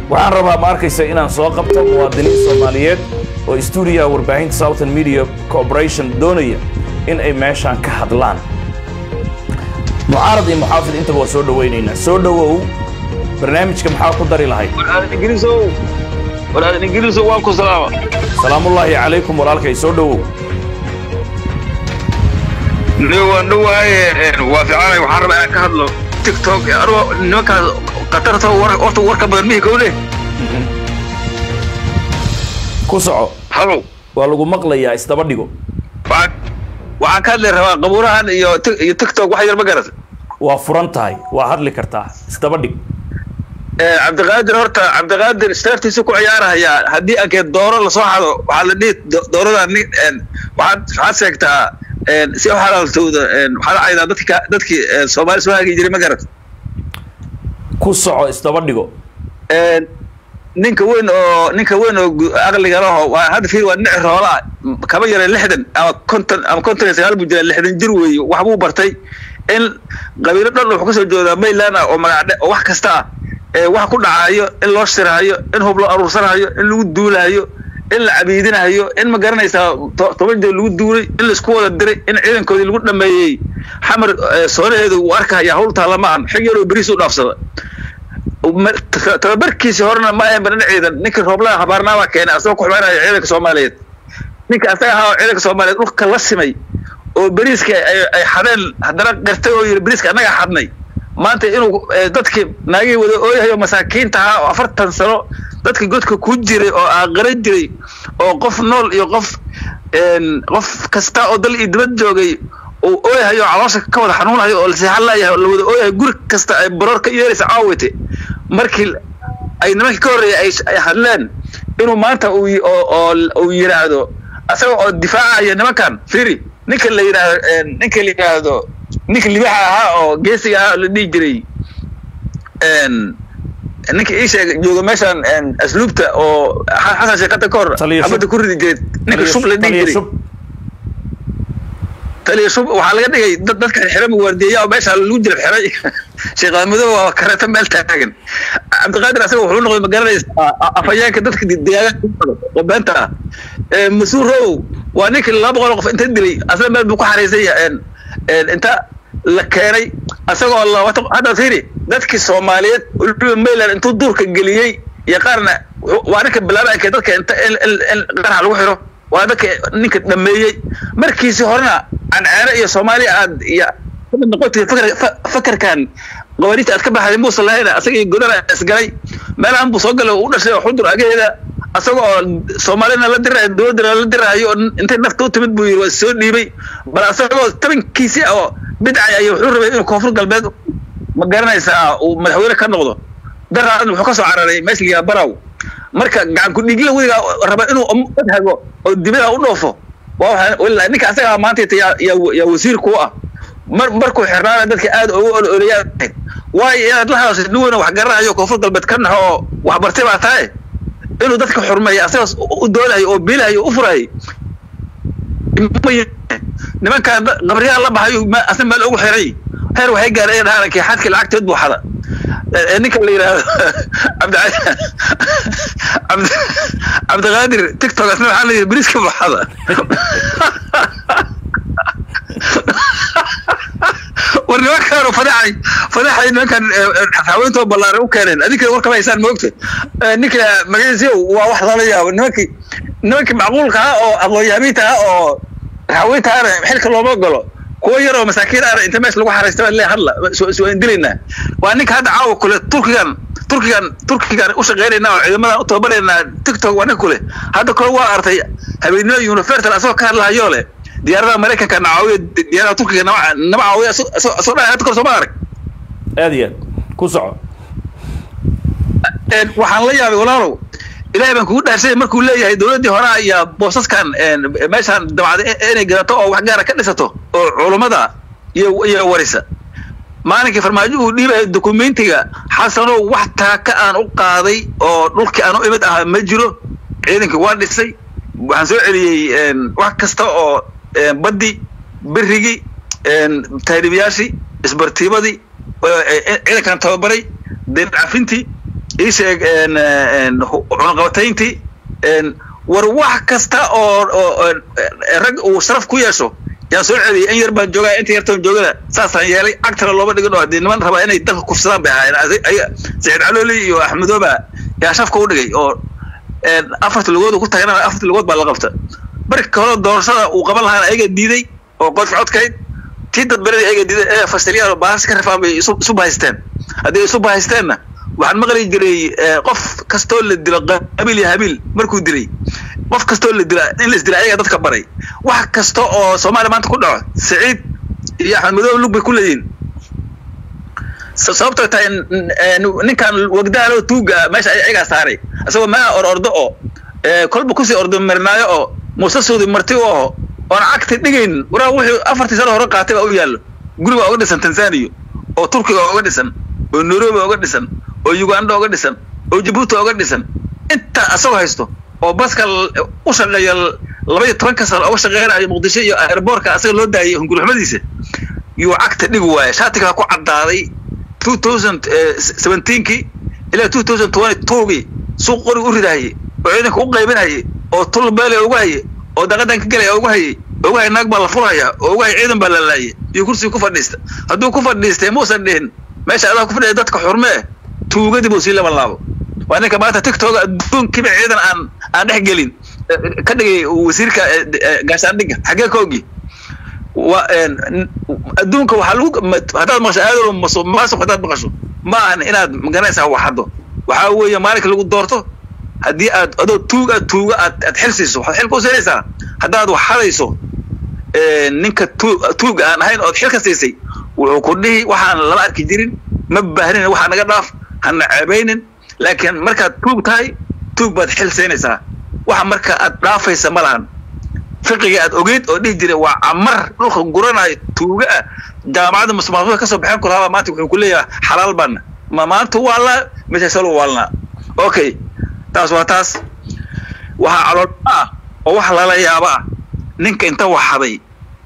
waxaan rabaa ma arkaysa inaan soo qabto muwaadiniin soomaaliyeed oo stuudiyaha warbaahinta southern media corporation doonaya in ay meeshaan ka hadlaan mucaarad iyo muxaafid intaba waa soo dhowaynaynaa soo dhowow barnaamijka maxaa ku dari lahayd waraadan ingiriisow waraadan ingiriisow waan ku salaama salaamullaahi calaykum walaalkay soo dhowow ni waan dhowaaye waa fiicanay waxaan rabaa inaan ka hadlo tiktok anugu nimankaas qatarta horta warka badan mihi kowle ku soco halow waa lagu maqlayaa isdaba dhigo waxaan waxaan ka hadli rabaa qabuurahan iyo Tik- iyo tiktok wax yar ma garat waa furan tahay waa hadli kartaa isdaba dhig cabdiqaadir horta cabdiqaadir startiisa ku ciyaarahayaa haddii ankee dooro lasoo xado waxaa la dhihi do- doorada nin een, waxaad waxaad sheegtaa een, si u xalaaltowda een, waxaad caydaa dadka dadkii een, soomaali soo hagi jiray ma garat ku soco isdaba dhigo een, ninka weyn oo ninka weyn oo gu- aqliga laho waa hadda fiir waa dhinaci roolaa kaba yara lixdan ama konton ama konton iyo sagaal buu jira lixdan jir weeye wax buu bartay in qabiilo dhan wuxuu kasoo jeedaa mayland ah oo magacdhe oo wax kasta ah ee wax ku dhacayo in loo shiraayo in hub loo aruursanayo in lagu duulayo in la cabiidinayo in ma garanaysaa to- toban jeer lagu duulay in laisku wada diray in ciidankoodii lagu dhameeyey xamar eh, soonaheedu uu arkaya hawl taalla ma ahan xig yaroo beriis u dhaafsada Ma- ta- tababarkiisi horena ma ahan badan ciidan ninkii rooblaha habaarnaabaa keenay asagoo ku xumaynaya ciidanka soomaaliyeed ninka asaga ahaa oo ciidanka soomaaliyeed dhulka la simay oo beriiska ay ay xadeen haddana qirtay oo yidhi beriiska annagaa xadnay maanta inuu eh, dadkii naagihii wada ooyahayo masaakiinta ahaa oo afartan sano dadka godka ku jiray oo aaqaran jiray oo qof nool iyo qof een, qof kasta oo dal iyo dibad joogay uu ooyahayo oo caloosha ka wada xanuunayo oo lasii hadlayahay oo la wada ooyahay guri kasta ay baroor ka yeeraysa caawite markii ay nimankii ka horreeyay ay ay hadleen inuu maanta uu yi- oo oo uu yidhaahdo asaga oo difaacaya nimankan firi ninka la yidhaahdo een, ninka la yidhaahdo ninka libaxa ahaa oo geesiga ahaa oo la dhihi jiray een, ninka ii sheegay jooga meeshan een, asluubta oo xa- xasan sheekata ka hor Taliya Shub. xabadda ku ridi jiray ninka shub la dhihi Taliya jiray shub taliya shub waxaa laga dhigay dad dadka xiran waardiyeya oo meesha lagu jira xiray sheekh madow waa kareeto meel taagan cabdiqaadir asaga wuxuu noqday ma garanaysaa afhayeenka dadka deegaanka oo beenta ah Ee, mas-uul row waa ninkii laba boqol oo qof inta dilay asla meel buu ku xariisan yahay een- een inta la keenay asagoo labatan hadda fiiri dadkii soomaaliyeed weliba mayland intuu duurka geliyey iyo qaarna wuxuu- waa ninka bilaabanka dadka inta in in- in qarax lagu xiro waa dadka ninka dhameeyey markiisii horena canceere iyo soomaaliya aad iyo kamid noqotay fakar fa- fakarkan qawaaniinta aad ka baxday muusan lahayn asaga iyo godana isgalay meelahan buu soo galay oo u dhashay oo xudur agaheeda asaga oo soomaalina la dirayo dowladana la diraayo oo intay nafta u timid buu yiri waa soo dhiibay bal asagoo tabankiisi ah oo bidcay ayuu wuxuu rabay inuu koonfur galbeed ma garanaysaa uu madaxweyne ka noqdo daraadan wuxuu ka soo cararay meesha la yidhaha baraw marka gacan ku dhiigla weligaa raba inuu dad hago oo dibada u dhoofo waa waxa wallaahi ninka asaga maanta yaa yaa yaa wasiir ku ah mar markuu xirnaana dadka aad ugu ololeeyaan waayo inaad la hadasho nin weyn oo wax garanayo koonfur galbeed ka naxo oo wax bartay baa tahay inuu dadka xurmeeyo asagaas u doodayo oo biilayo oo u furayo nimankaan da- qabriyaha la baxayo ma- asna meel ugu xiray heer waxay gaareen dhaarankii xadkii lacagteed buu xada Ee, ninka la yidhaahdo cabdi cabdi cabdiqaadir tiktok asna waxaa la yidhi beriska buu xada war nimankaan fadaxay fadaxay nimankan haweentoo ballaaran u keeneen adinka warka ma haysaan moogta ninka magaciisa waa wax lala yaabo nimankii nimankii macquulka ah oo aqoon-yahamiinta ah oo haweenta ahna xilka looma galo kuwa yar oo masaakiin ahna inta meesha lagu xaraysta baa lee hadla soo indilaynaa waa ninka hadda caawa kule turkigan turkigan turkigan u shaqeynaynaa oo ciidamadan u tababaraynaa tiktok waa ninka kule hadda kole waa artay habeenimo universal asagoo ka hadlahayo le diyaaradaha maraykanka nacaawiya diyaaradaha turkiga nama nama caawiya asoo dhahay hadda kore sooma arag aad iyo aad ku soco een, waxaan la yaabay walaalow ilaahay baan kugu dhaarsay markuu leeyahay dowladdii horaa iyo boosaskan een, meeshaan dabacda inay gadato oo wax gaara ka dhisato oo culummada iyo iyo warisa maalinkii farmaajo uu dhiibayo dokumentiga xasanow wax taaka aan u qaaday oo dhulkii aan u imid ahaa ma jiro ciidankii waa dhisay waxaan soo celiyey een, wax kasta oo een, baddi berigii een, tahriibayaashii isbartiibadii ee, ee, ciidankan tababaray deen cafintii ii sheeg cunaqabatayntii war wax kasta oo oo rag uu sharaf ku yeesho yaan soo celiyay in yar baan joogaa inta yartaan joogada saasaan yeelay cagtana looma dhigin oo haddii niman rabaa inay dalka kufsadaan bay ahaayeen saciid calooli iyo axmedooba yaa shafka u dhigay oo afarta lugood ku tagnaa afarta lugood baa la qabta marka hore doorashada uu qaban lahaana ayaga diiday oo qodka codkayd tii dadbaradii ayaga diiday ee fasiliyaal oo baahas ka rafaan bay isu isu bahaysteen haddii isu bahaysteenna waxaan maqli jiray qof kastoo la dilo qabiil iyo habiil markuu dilay qof kastoo la dila in la isdila ayaga dadka baray wax kasta oo soomaaliya maanta ku dhaco saciid iyo axmed madoobe lug bay ku leeyihin sababtoo tahay ninkan wagdaalo tuuga meesha ayagaa saaray isagoo maa or ordo oo kolba kusii ordo marnaayo oo muuse suudi marti u aho oon cagti dhigaynin waraa wuxuu afartii sano hore qaatay baa u yaallo guri baa uga dhisan tanzania oo turkiga uga dhisan oo nairobi uga dhisan oo uganda uga dhisan oo jabuuti uga dhisan intaa asagoo haysto oo baska u shaqeeya laba iyo tobanka sano uga shaqeynayo muqdisho iyo airboortka asaga loo daayay hungurxumadiisa yuu cagta dhigi waaya shaatigaa ku caddaaday two thousand seventeenkii ilaa two thousand twenty twogii suuq qoriga u ridahayay oo ciidanka u qaybinayay oo tul beele ugu hayay oo daqadan ka gelaya ugu hayay ugu hay naag baa la furaya oo ugu hay ciidan baa la laayay iyo kursiga ku fadhiista hadduu ku fadhiistay muusan dhihin meesha adaa ku fadhiya dadka xurmee tuugadii buu sii laban laabo waa ninka maanta tiktoga adduunkiiba ciidan aan aan dhex gelin ka dhigay wasiirka gaashaandhigga xaggee ka ogi wa adduunka waxaa lagu haddaad maqasho aadalo maasuq haddaad maqasho ma ahan inaad magaranaysaa waxaddo waxaa weeye maalinka lagu doorto haddii aad adoo tuug aad tuuga aad aad xil siiso waxaad xil ku siinaysaa haddaad wax hadayso ninka tu tuuga aan ahayn ood xil ka siisay wuxuu ku dhihi waxaan lama arki jirin ma baahnin waxaa naga dhaaf hana ceebaynin laakiin markaad tuug tahay tuug baad xil siinaysaa waxa marka aad dhaafaysa ma lahan fiqiga aad ogeyd oo dhihi jiray waa camar dhulka guranayo tuuga ah jaamacadda musmaasuda kasoo baxeen ku lahaa maanta wuxuu ku leeyahay xalaal baana ma maanta waalnaa mise salo waalnaa okay taas waa taas waxaa calool ah oo wax lala yaabo ah ninka inta waxaday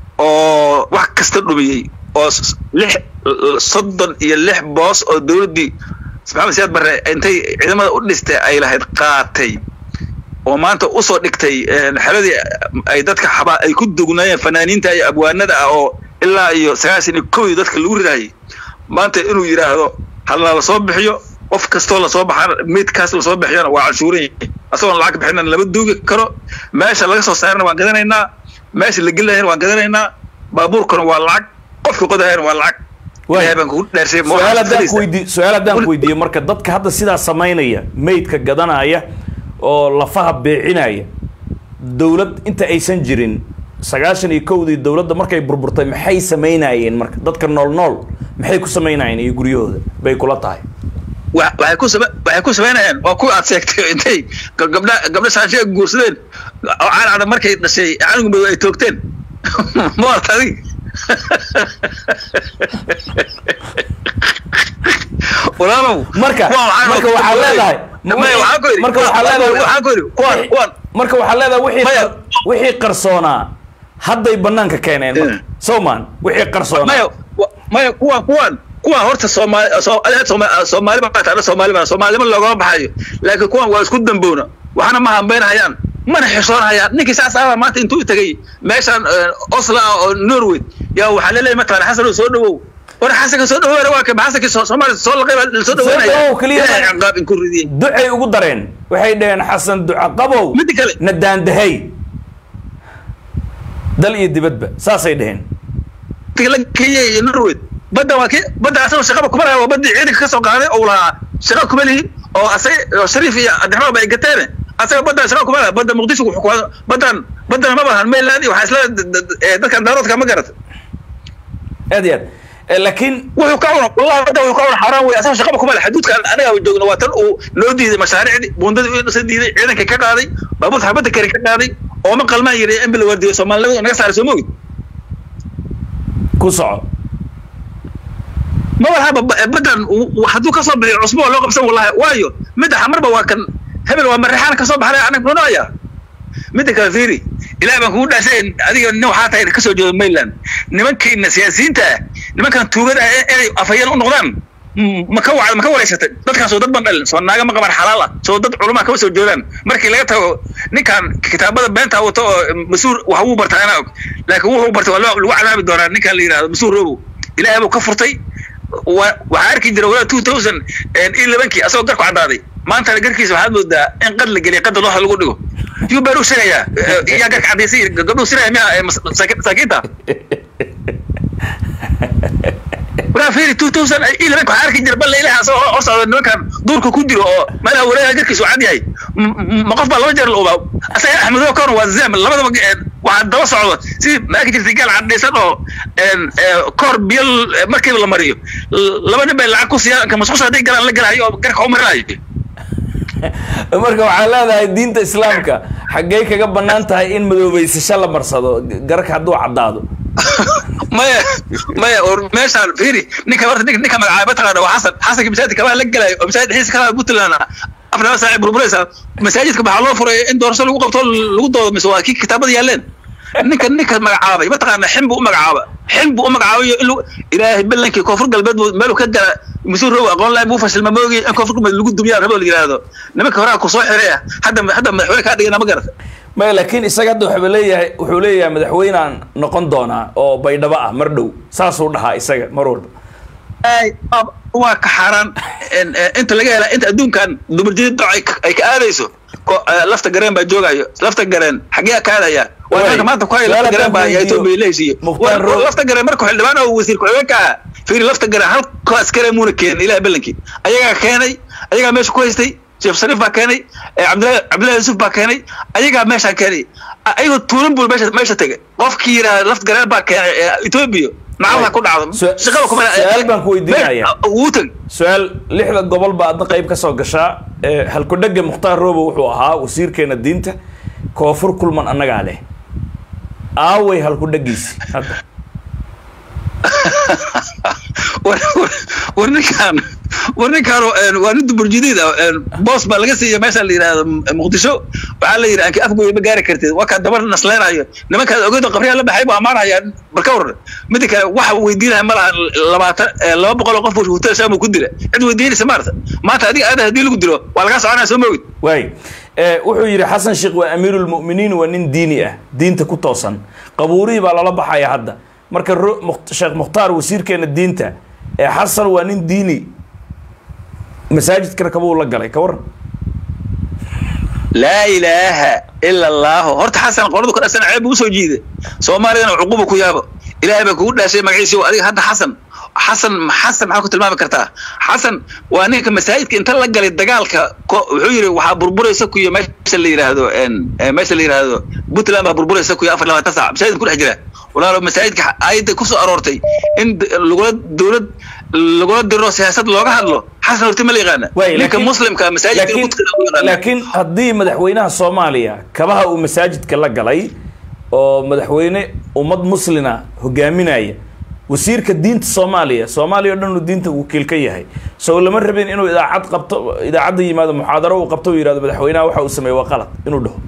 oo wax kasta dhumiyey oo lix soddon iyo lix boos oo dowladdii maxamed siyaad barre intay ciidamada u dhistay ay lahayd qaatay oo maanta usoo dhigtay xeladii ay dadka xaba ay ku dugnaayeen fanaaniinta iyo abwaanada ah oo ilaa iyo sagaashan iyo kowdii dadka lagu ridayay maanta inuu yidhaahdo halna lasoo bixiyo qof kastoo lasoo baxaan midkaas lasoo bixiyana waa canshuuran yahay asagoon lacag bixina lama duugi karo meesha laga soo saarana waan gadanaynaa meesha la gelinayana waan gadanaynaa baabuurkana waa lacag qofka qodahayana waa lacag ilaahay baan kugu dhaarshay su-aal haddaan ku weydiiyo su-aal haddaan ku weydiiyo marka dadka hadda sidaa samaynaya maydka gadanaya oo lafaha beecinaya dowlad inta aysan jirin sagaashan iyo kowdii dowladda markay burburtay maxay samaynayeen marka dadka nool nool maxay ku samaynayeen iyo guryahooda bay kula tahay waxay ku sama waxay ku samaynayaan waa kuwa aad sheegtay intay gabdha gabdha shaanshiga guursadeen oo caalcada markay dhashay canugu madow ay toogteen ma warta adig walaalow marka marka waxaa leedahay marka waxaa leedahay waxaan ku yidhi kuwan kuwan marka waxaa leedahay wixii Maya. wixii qarsoonaa hadday banaanka keeneen marka Mm. sowman wixii qarsoonaa maya wa- maya kuwan kuwan kuwan horta soomaali soo- adiga Sooma- soomaali baa taana soomaali baa soomaalima loogama baxayo laakiin kuwan waa isku damboona waxna ma hambeynhayaan mana xishoonhayaan ninkii saas ahbaa maanta intuu tegay meeshaan eh, oslo ah oo norway yaa waxaa laleeyahay mataqana xasanow soo dhawow war xasanka soo dhawow waa kaba xasankii soo- soomaaliya soo laqay baa soo dhaweynaya dhawow keliya ilaahay ma- ciqaab inku ridiyey ducay ugu dareen waxay dhaheen xasan duca qabow midda kale na daandahay dal iyo dibadba saasay dhaheen la kenya iyo norway badda waa ki badda asagoo shaqaba kuma laha waa baddii ciidanka kasoo qaaday oo lahaa shaqa kuma lihin oo asag oo shariif iyo cabdiraxmaan ba ay gateen asaga badda shaqa kuma laha badda muqdisho wuxuu ku baddan baddana ma bahan mainland iyo waxaa isla d- d- eh, dadkan daaroodka ma garata aad iyo aad Eh, laakiin wuxuu ka cuna wallahi badda wuxuu ka cuna xaaraan wey asaga shaqaba kuma laha xaduudka anaga joogno waa tan uu noo diiday mashaariicdii buundadii uu dhisa diiday ciidanka ka qaaday baabuurta xabadda kari ka qaaday oo ma qalmaan yiri in bila wardiyo soomaalinimada naga saaray soo moogid ku soco ma walhaba badan hadduu kasoo bixiyo cusbo waa loo qabsan wallahi waayo midda xamarba waa kan hebel waa marixaan kasoo baxday anag nunaya midda kale fiiri ilaah baan kugu dhaasay adiga nin waxaa tahay kasoo jeedo mainland nimankiina siyaasiyiinta ah nimankan tuugada ah inay afhayeen u noqdaan ma ka wacda ma ka wareysatay dadkaan soo dad ban dhalin soo naaga ma qaban xalaal ah soo dad culumaa kama soo jeedaan markii laga tago ninkan kitaabada beenta wato oo mas-uul wax wuu bartaa anaa og laakiin wuxuu bartay waa lagu cadaabi doonaa ninkan la yidhahdo mas-uul robow ilaahay buu ka furtay waxaa arki jira walaa two thousand iyo labankii asagoo garku caddaaday maantana garkiisa waxaad moodaa in qad la geliya qadda looxa lagu dhigo yuu baan u sheegayaa yaa garka caddaysay gabdhuhu sinaya miya masaakiinta waraa fiiri two thousand iyo labanka waxaa arki jira balla ilaha asagoo hor socda nimankan duurka ku jiro oo meelaha wareegaha garkiisa uu cad yahay ma qof baa laba jeer la ubaa asaga axmedo koon waa zam labadaba waxaa daba socdo si ma arki jirtay gaal caddaysan oo koor biyo markiiba la mariyo laba nin bay lacag ku siiyaan ka masqusha hadday galaan la galayo oo garka u marinayo marka waxaa leedahay diinta islaamka xaggey kaga banaan tahay in madoobeysasho la marsado garka hadduu caddaado maya maya or meeshaan fiiri ninka horta ninka ninka magacaaba taqaana waa xasan xasanka masaajidka kabaa la galayo oo masaajid xiisa kabaa puntland afar laba saaci burburaysa masaajidka maxaa loo furay in doorasho lagu qabto lagu doodo mise waa kii kitaabada yaaleen ninka ninka magacaabay mataqaana xin buu u magacaaba xin buu u magacaabayo in ilaahay balankii koonfur galbeed meeluu ka gala mas-uul row aqoon lahay buu fashilma moogi in koonfur galbeed lagu dumiyaa rabo la yidhaahdo nimanka horaa ku soo xiray ah hadda hadda madaxweyne kaa dhigana ma garata maya laakiin isaga hadda wuxuu leeyahay wuxuu leeyahay madaxweynaan noqon doonaa oo baydhabo ah mar dhow saasuu dhahaa isaga mar walba waa ka xaaraan inta laga hela inta adduunkan dumarjidid doc ay ka aadayso lafta gareen baa joogayo lafta gareen xagee ka aadaya waa maanta ku haya lafta gareen baa etoobiya la heshiiye lafta gareen marka xildhibaan oo wasiir ku-xigeenka ah fiiri lafta gareen halkaas kale muuna keenin ilaah balankii ayagaa keenay ayagaa meesha ku haystay sheekh shariif baa keenay cabdillahi cabdillahi yusuf baa keenay ayagaa meeshaan keenay ayagoo tuulan bul meesha meesha tegay qofkii yidhaha lafta gareen baa keenay etoobiya macalha ku dhacdo shaqada kuma su-aal baan ku weydiinaya wuu teg su-aal lixda gobol baa adna qayb ka soo gashaa halkudhega mukhtaar robo wuxuu ahaa wasiirkeena diinta koonfur kulman annagaa leh aaway halkudhegiisi hadda war ninkaan war ninkaan waa nin duburjidiid ah boos baa laga siiya meesha la yidhahdo muqdisho waxaa la yidhi anki afgooya ma gaari kartid waa kaa dabar nasleynayo nimankaas ogeedo qabriyaa la baxay buu ammaanaya barka waran mida kale waxa weydiinaya ma laha labaatan laba boqol oo qof buu hotel shaamu ku dila cid weydiinaysa maarta maanta adiga aada haddii lagu dilo waa lagaa soconaya soo moogid waay wuxuu yidhi xasan sheekh waa amiirulmu'miniin waa nin diini ah diinta ku toosan qabuurihii baa lala baxaya hadda marka sheekh mukhtaar wasiirkeena diinta ee xasan waa nin diini masaajidkana kabuu la galay ka waran laa ilaaha ila allahu horta xasan qoradu ka dhasan ceeb buu usoo jiida soomaaliyana cuquba ku yaabo ilaahay baa kugu dhaashay magaciisi adiga hadda xasan xasan xasan maxaa ku tilmaami kartaa xasan waa ninka masaajidka inta la galay dagaalka wuxuu yidhi waxaa burburaysa kuyo meesha la yidhaahdo meesha la yidhaahdo puntland baa burburaysa kuyo afar labaatan saac masaajidka ku dhex jira walaalo masaajidka aayadda kusoo aroortay in lagula dowlad lagula diro siyaasad looga hadlo xasan horti ma la yaqaana ninka muslimka masaajidka laakiin haddii madaxweynaha soomaaliya kabaha uu masaajidka la galay oo madaxweyne ummad muslina hogaaminaya wasiirka diinta soomaaliya soomaaliya o dhan uu diinta wakiil ka yahay sow lama rabin inuu idaacad qabto idaacadda yimaado muxaadaro uu qabto uu yihahdo madaxweynaha waxa uu sameeye waa qalad inuu dhaho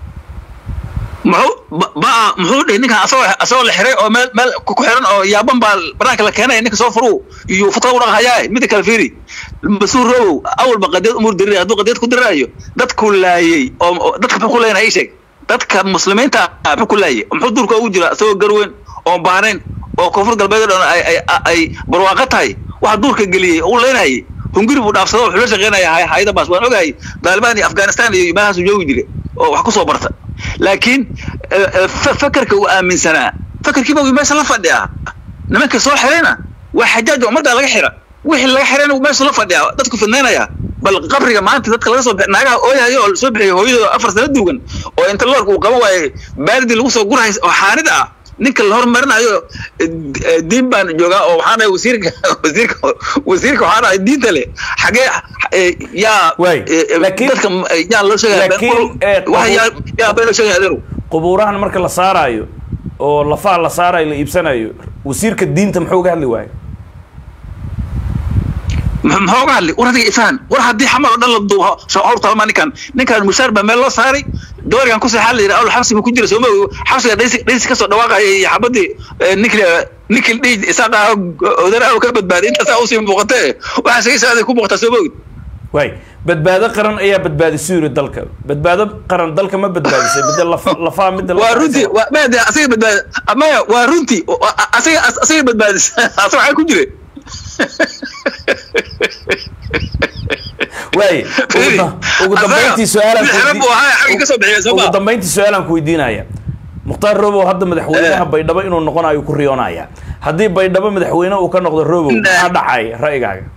muxuu ba muxuu dhihi ninkan asagoo asagoo la xiray oo meel meel ku xiran oo yaaban baa banaanka la keenaya ninka soo furuu iyo futada u dhaqahayaa mida kale fiiri mas-uul robow awalba qadiyad umur dirir hadduu qadiyad ku diraayo dadku laayey oo dadka muxuu ku leeyahay sheeg dadka muslimiinta muxuu ku laayay muxuu duurka ugu jira asagoo garweyn oo baanayn oo koonfur galbeed dhan ay ay ay barwaaqo tahay waxa duurka geliyey uu leenayay hunguri buu dhaafsado wuxuu la shaqeynaya hayada baas waan ogahay taliban iyo afghanistan iyo meelahaasu joogi jiray oo wax kusoo barta laakiin fakarka uu aaminsanaa fakarkiiba uu meesha la fadhiyaa nimanka soo xirayna waa xajaaj ummadda laga xira wixii laga xirayna uu meesha la fadhiyaa dadku fidnaynaya bal qabriga maanta dadka laga soo naagaha ooyahayo oo soo bixiyay hooyadooda afar sano duugan oo inta loorka uu qaban waayey baardi lagu soo gurahay oo xaanid ah ninka la hormarinayo diin baan joogaa oo waxaan ahay wasiirka wasiirka wasiirka waxaan ahay diinta leh xagee yaa dadka yaa loo sheegaya yaa been loo sheegaya adeeru qubuurahan marka la saaraayo oo lafaha la saarayo la iibsanayo wasiirka diinta muxuu uga hadli waayo muxuu uga hadli war adiga ifaan war haddii xamal oo dhan la duubo hawr talma ninkan ninkan mushaar baa meel loo saaray doorigan ku saxaa la yidhi awal xabsi buu ku jira sooma xabsiga dhaysi dhaysi kasoo dhawaaqaya iyo xabadii ninkil ninkil dhiij isaaqa odara ka badbaaday intaasaa usii muuqatee waxaa isaga saaday ku muuqataa sooma ogid waay badbaado qaran ayaa badbaadisu yiri dalka badbaado qaran dalka ma badbaadisay midda laf- lafaha midda waa runtii waa maya asaga badbaadi maya waa runtii asaga asaga badbaadis asaga waxaa ku jira waay ugu da- ugu dambayntii su-aalaan ku xabab buu ahaa xagga kasoo bixiya soo ugu ma dambayntii su-aalaan ku weydiinaya mukhtaar robow hadda madaxweynaha baydhabo inuu noqonayo ku riyoonaya haddii baydhabo madaxweyne uu ka noqdo robow maxaa dhacaya ra'yigaaga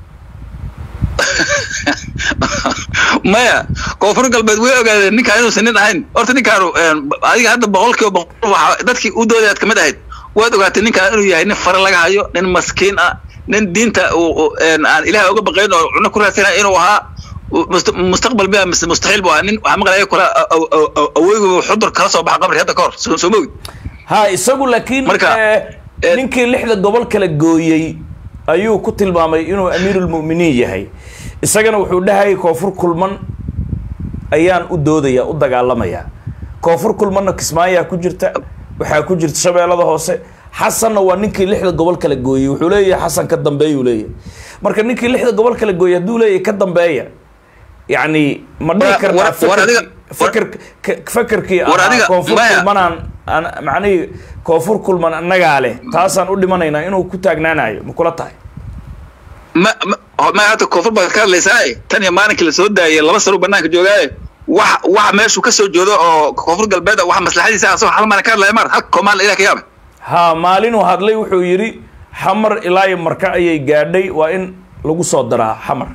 maya koonfur galbeed way ogaadeen ninkaan inuusan nin ahayn horta ninkaanu adiga hadda boqolkiiba boqol waxa dadkii u doodayaad kamid ahayd waad ogaatay ninkaan inuu yahay nin fare laga hayo nin maskiin ah nin diinta uu- uu, een, aan ilaah uga baqayn oo cuno ku raadsanaya inuu ahaa must- mustaqbal bia mise mustaxiil bu ahaa nin waxaa maqlaya kula aweygu xudur kala soo baxa qabri hadda ka hor soo soo mogid ha isagu laakiin Marka, eh, eh, ninkii lixda gobol kala gooyey ayuu ku tilmaamay inuu amiirulmu'miniin yahay isagana wuxuu dhahayay koonfur kulman ayaan u doodaya u dagaalamaya koonfur kulmanna kismaayaa ku jirta waxaa ku jirta shabeellada hoose xasanna waa ninkii lixda gobol kala gooyey wuxuu leeyahay xasan ka dambeeyuu leeyahay marka ninkii lixda gobol kala gooyey hadduu leeyahay ka dambeeya yacni ma dhihi War- kartaa war- war adiga- fakir fakerkii War ahaa adiga- koonfur maya. kulmanaan an- macnihii koonfur kulman annagaa leh taasaan u dhimanaynaa inuu ku taagnaanayo ma kula tahay ma ma- ma hadda koonfur baad ka hadlaysaa tan iyo maalinkii la soo daayay laba sano banaanka joogaaye wax wax meeshuu ka soo joodo oo koonfur galbeed ah, wax maslaxadiisa asagoo hal maalin ka hadlaya maar halka koomaan ilah ka yaabay ha maalinuu hadlay wuxuu yidhi xamar ilaa iyo marka ayay gaadhay waa in lagu soo daraa xamar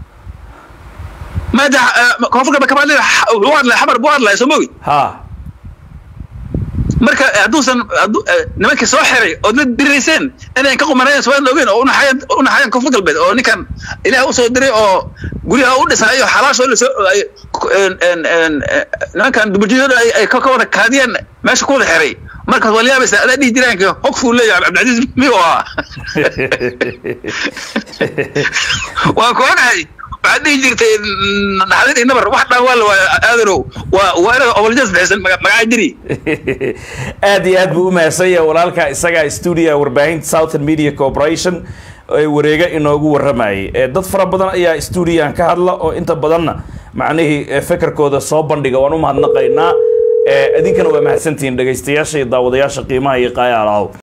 maada koonfur galbeed kama hadlay wuxuu hadlay xamar buu hadlaya soo mogi ha marka hadduusan hadduu eh, nimankii soo xiray ood la dirayseen inayn ka qumanayn soomaalida ogeyn oo unaxayan unaxayan koonfur galbeed oo ninkan ilaah usoo diray oo guryaha u dhisaayo xalaashoo lasoo ay en- en- en- eh, nimankan dubajiyada ay ay ka ka wada kaadiyeen meesha ku wada xiray markaas waa la yaabaysa adaa dhihi jiraanka hogfuu leeyahay cabdicasiis miyuu ahaa waa ku ogahay waxaad dhihi jirtay naxdin iyo nabar wax dhan waa la waaya aadanow waa waa inaad oboljas bixisan maga- magacaa jiri aad iyo aad buu u mahadsan yahay walaalka isagaa stuudiga warbaahinta southern media corporation ee wareega inoogu waramayay ee dad fara badan ayaa stuudiyan ka hadla oo inta badanna macnihii eh, fekerkooda soo bandhiga waan u mahadnaqaynaa Eh, idinkana waa mahadsantihiin dhegaystayaasha iyo daawadayaasha qiimaha iyo qaaya alahow